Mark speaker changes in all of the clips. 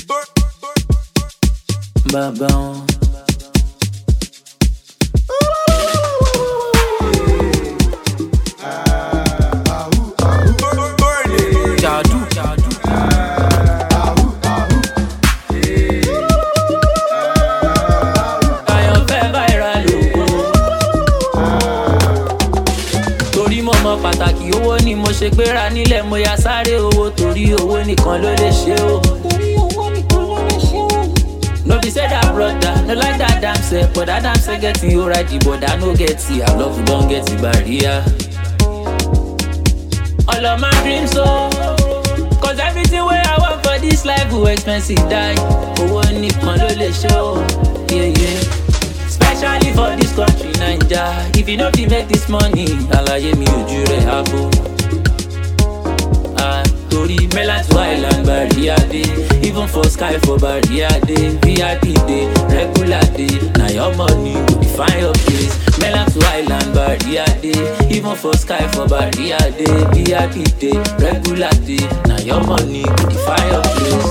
Speaker 1: Bàbá wọn. Jàdú. Àyànfẹ́ viral lògùn. Torí mo mọ pàtàkì owó ni mo ṣe gbéra nílẹ̀ mo ya sáré owó torí owó nìkan ló lè ṣe o. No be say that brother, no like that damn self, but that damn self get you right, but I no get it. I love you, don't get it barrier. All of my dreams so, cause everything wey I want for this life go expensive die. Owó nìkan ló lè ṣe o, yeah yeah. Especially for this country, Naija. If you no fit make this money, àlàyé mi ojú rẹ̀ àbò. Ah, torí mainland to island barrier dey even for sky for barrier dey vip dey regular dey na your money go define your place mainland to island barrier dey even for sky for barrier dey vip dey regular dey na your money go define your place.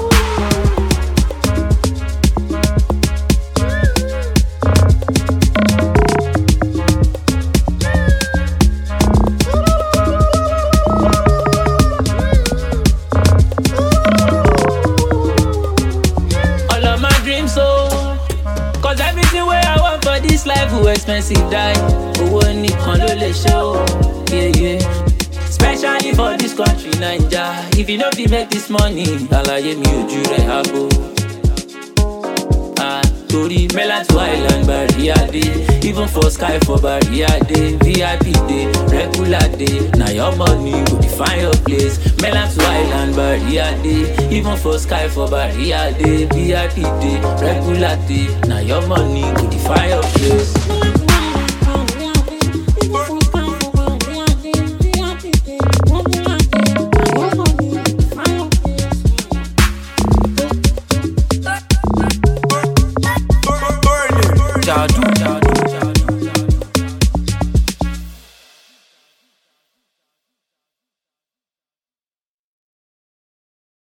Speaker 1: all of my dreams so cause everything wey i want for this life go expensive die owó nìkan ló lè ṣe o yeah, yeah. especially for this country naija if you no fit make this money àlàyé mi ojú rẹ̀ àbò. Ah, torí mainland to island barrier dey even for sky for barrier dey vip dey regular dey na your money go define your place mainland to island barrier dey even for sky for barrier dey vip dey regular dey na your money go define your place.